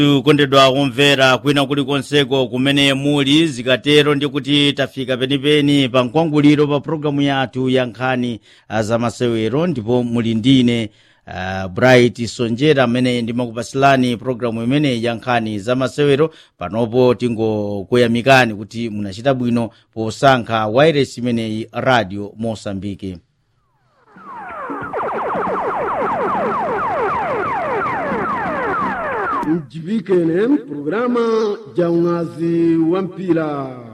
kukondedwa kumvera kwina kulikonseko kumene muli zikatero ndi kuti tafika penipeni pa mkwanguliro pa programu yathu ya nkhani ah, za masewero ndipo muli ndine uh, bright sonjera amene ndimakupasilani programu imeneyi ya nkhani za masewero panopo tingokuyamikani kuti munachita bwino posankha wairesi imeneyi radio mosambike mjibike ne programa ja unazi wa mpira